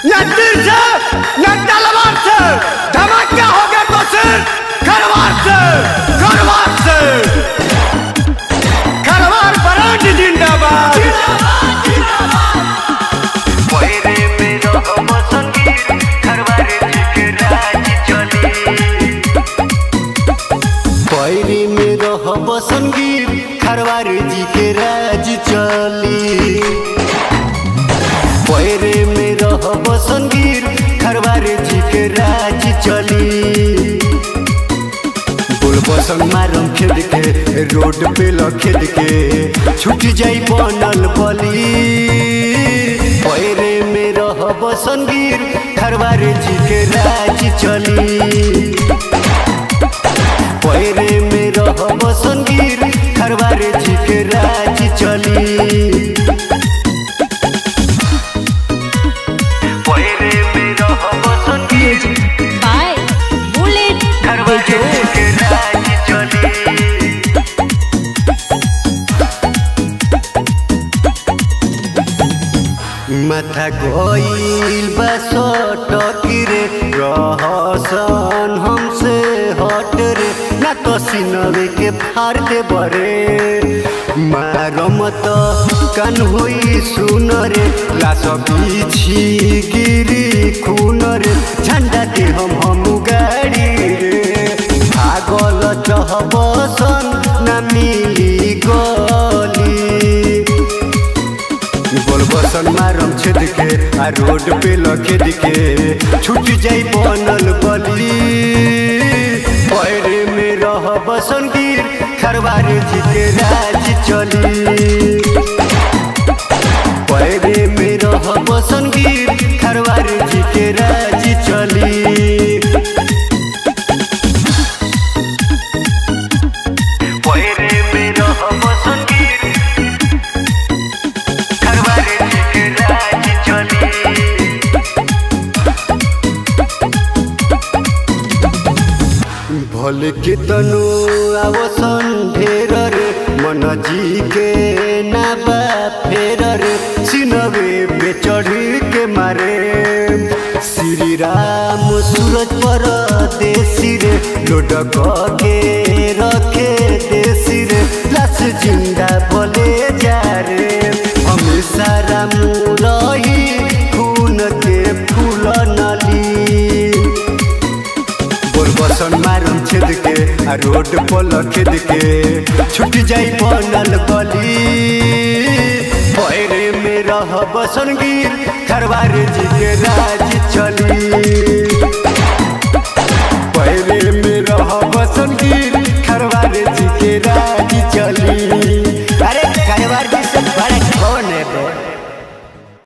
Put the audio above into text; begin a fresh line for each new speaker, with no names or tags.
न तीर से न तलवार से धमाका होगा तो सिर्फ खरवार से खरवार से खरवार ब्रांड जिंदाबाद
पहरे में रहो संगीत खरवारे के राज चली
पैरी में रहब संगीत खरवार जी के राज चली पैरे में रहब संगीत खरवार जी के राज चली बुलबसन मारम खेद के रोड पे लखेद के छूट जाई बनल बली पैरे में रहब संगीत खरवार जी के राज चली पैरे में रहब संगीत खरवार जी के राज चली
पहरे में रहो संगीत
by Bullet
खरवारे
Bejo.
के राज चली
माथा गईल बा सटक रे रहसन हमसे हट रे ना तो सिनवे के फाड़ दे बरे मारम तो कान होई सुन रे लाश पीछी गिरी खून रे झंडा दे हम हम गाड़ी रे भागल चहबसन ना मिली गली बोलबसन मारम छेद के आ रोड पे लखेद के छूट जाई बनल बली पैरे में रहब संगीर खरवार जी के राज चली पैरे में रहब संगीर खरवार जी के राज चली
पहरे में रहो संगीत खरवारे के राज चली
भल के तनु आवसन ढेर रे मन जी के नाबा फेर रे सिनवे पे चढ़ी के मारे श्री राम सूरज पर देसी रे लोडक के रखे देसी रे लाश जिंदा भले जा रे हमेशा राम रही खून के फूल नली बोलबसन मारम छेद के आ रोड पर लखेद के छूट जाई बनल गली पैरे में रहब संगीत खरवार जी के राज चली पैरे में रहब संगीत